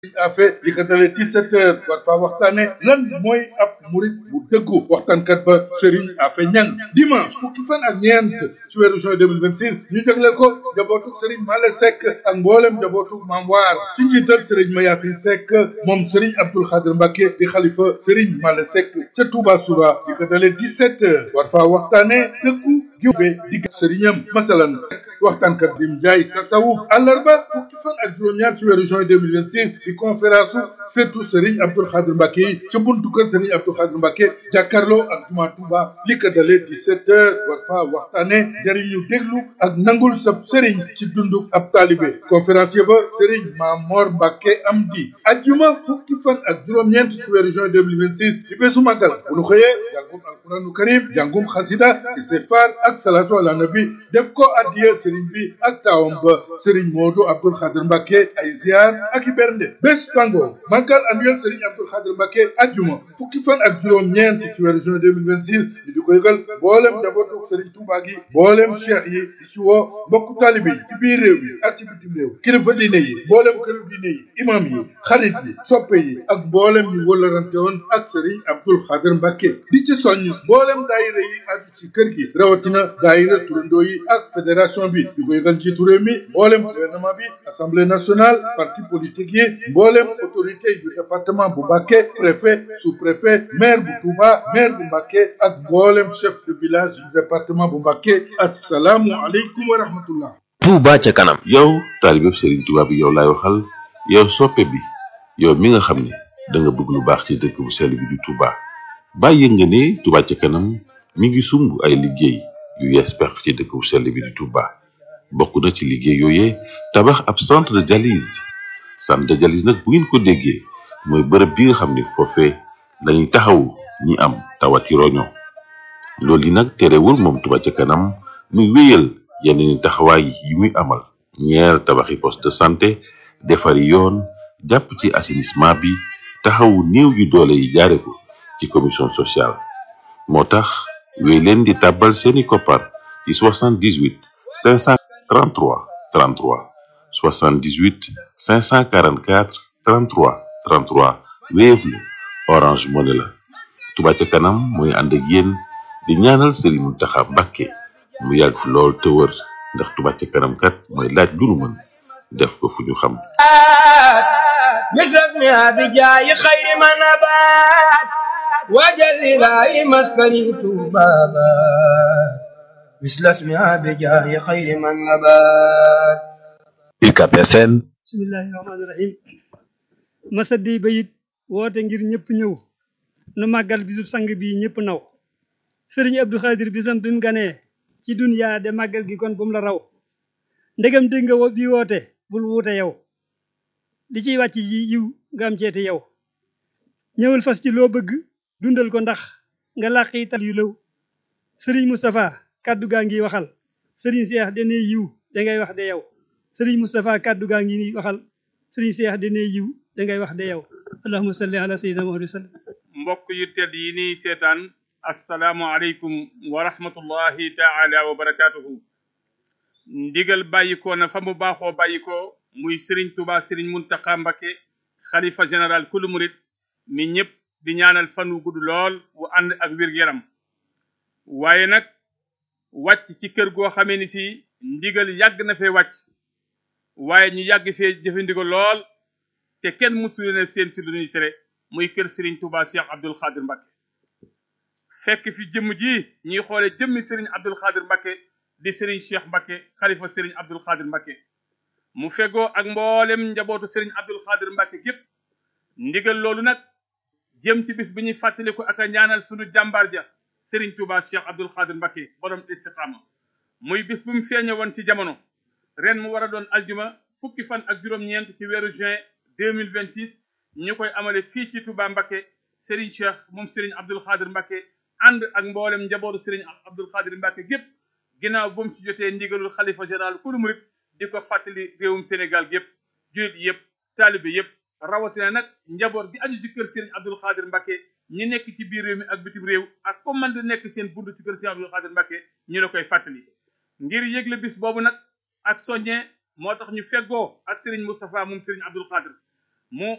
afe li ko dalee 17 heures war faa waxtaane lan mooy ab murit bu dëggu waxtaankat ba Serigne Afe Ñang dimanche fukki fan ak ñeent ci weeru juin 2026 ñu jagleel ko njabootuk Serigne Male Seck ak mboolem njabootuk Maam Waar ci njiital Serigne Mayasin Seck moom Serigne Abdoul Khadr Mbacke di xalifa Serigne Male Seck ca Touba Soura li ko dalee 17 heures war faa waxtaane dëggu jube digg sëriñam masalan waxtaankat bi Njaay tasawuf àllarba fukki fan ak juróom-ñaar ci weeru juin 2026 di conférence surtout Serigne Abdoul Khadr Mbacke yi ca buntu kër Serigne Abdoul Khadr Mbacke jàkkaarloo ak juma Touba li ko dalee 17 heures war faa waxtaane jëriñu déglu ak nangul sab Serigne ci dunduk ab taalibe conférencier ba Serigne Mamor Mbacke am di ajjuma fukki fan ak juróom-ñeent ci weeru juin 2026 di bésu màggal bu nu xëyee jàngum alquranu karim jàngum xasida istighfar ak salatu ala nabi def ko addiya sëriñ bi ak taawam ba sëriñ Modou Abdoul Khadr Mbacke ay ziar ak i bernde bés bango màggal annuel sëriñ Abdoul Khadr Mbacke ajjuma fukki fan ak juróom-ñeent ci weeru juin 2026 ñu di ko yëgal mboolem njabootu sëriñ Touba gi mboolem cheikh yi di ci woo mbokku taalibe yi ci biir réew mi ak ci bitim réew kilifa diine yi mboolem këru diine yi imam yi xarit yi soppe yi ak mboolem ñu wëllarante woon ak sëriñ Abdoul Khadr Mbacke di ci soññ mboolem daayira yi aju ci kër gi rawatina daayira turandoo yi ak fédération bi di ko yëgal njiitu réew mi mboolem gouvernement bi assemblée nationale parti politique yi mboolem autorité yu département bu Mbacké préfet sous-préfet maire bu Touba maire bu Mbacké ak mboolem chef de village du département bu Mbacké assalaamu aleykum wa rahmatullah Touba ca kanam yow taalibeb Serigne Touba bi yow laay waxal yow soppe bi yow mi nga xam ne da nga bëgg lu baax ci dëkk bu sell bi di Touba bàyyi nga ne Touba ca kanam mi ngi sumb ay liggéey yu yees pex ci dëkk bu sell bi di Touba bokk na ci liggéey yooyee tabax ab centre de dialyse centre de dialyse nag bu ngeen ko déggee mooy bërëb bi nga xam ne foofee lañuy taxawu ñi am tawati roño loolu yi nag terewul moom Touba ca kanam muy wéyal yeneen i taxawaay yi muy amal ñeer tabaxi poste de santé defari yoon jàpp ci assainissement bi taxawu néew yu doole yi jaare ko ci commission sociale moo tax wéy leen di tàbbal seeni koppar ci 78 533 33 78 544 33 33 Wave la Orange Money la Touba ca kanam mooy ànd ak yéen di ñaanal Serigne Mountakha Mbacké mu yàgg fi lool te wër ndax Touba ca kanam kat mooy laaj lu nu mën def ko fu ñu xam مثل بجاي خير من نبات وجل إلهي مسكني بابا مثل اسمها بجاه خير من نبات UCAB FM bismillahi rahmaani rahim masadi bayit woote ngir ñëpp ñëw nu màggal bisub sang bi ñëpp naw sëriñ Abdou Khadir bisam bi mu ganee ci duniyaa de màggal gi kon bu mu la raw ndegam dégg nga wo bi woote bul wuute yow li ciy wàcc yi yiw nga am ceeti yow ñëwal fas ci loo bëgg dundal ko ndax nga làqi tal yu lëw sëriñ Moustapha kàddu gaa ngi waxal sëriñ Seex dene yiw da ngay wax de yow sëriñ Moustapha kàddu gaa ngi ni waxal sëriñ Seex dene yiw da ngay wax de yow allahumma salli ala sayyidina Muhammad wa sallam mbokk yu tedd yi nii seetaan asalaamu aleykum wa rahmatullahi taala wa barakaatuhu ndigal bàyyikoo na fa mu baaxoo bàyyikoo muy Serigne Touba Serigne Mountakha Mbacké xalifa général kulu murit mi ñëpp di ñaanal fan wu gudd lool wu ànd ak wér-gu-yaram waaye nag wàcc ci kër goo xamee ni si ndigal yàgg na fee wàcc waaye ñu yàgg fee jëfe ndigal lool te kenn mësu leen a seen ci lu ñuy tere muy kër Serigne Touba Cheikh Abdoul Khadir Mbacké fekk fi jëmm ji ñuy xoole jëmmi Serigne Abdoul Khadir Mbacké di Serigne Cheikh Mbacké xalifa Serigne Abdoul Khadir Mbacké mu fegoo ak mboolem njabootu Serigne Abdoul Khadir Mbacké gépp ndigal loolu nag jëm ci bis bi ñuy fàttaliku ak a ñaanal sunu jàmbaar ja Serigne Touba Cheikh Abdoul Khadir Mbacké borom istiqaama muy bis bu mu feeñe woon ci jamono ren mu war a doon aljuma fukki fan ak juróom-ñeent ci weeru juin 2026 ñu koy amale fii ci Touba Mbacké Serigne Cheikh moom Serigne Abdoul Khadir Mbacké ànd ak mboolem njabootu Serigne Abdoul Khadir Mbacké gépp ginnaaw bu mu ci jotee ndigalul xalifa général kulu murit di ko fàttali réewum Sénégal gépp julit yëpp taalibe yëpp rawatina nag njaboot gi aju ci kër Serigne Abdoul Khadir Mbacké ñi nekk ci biir réew mi ak bitim réew ak comme man di nekk seen bunt ci kër Serigne Abdoul Khadir Mbacké ñu la koy fàttali ngir yëgle bis boobu nag ak soññee moo tax ñu feggoo ak Serigne Moustapha moom Serigne Abdoul Khadir mu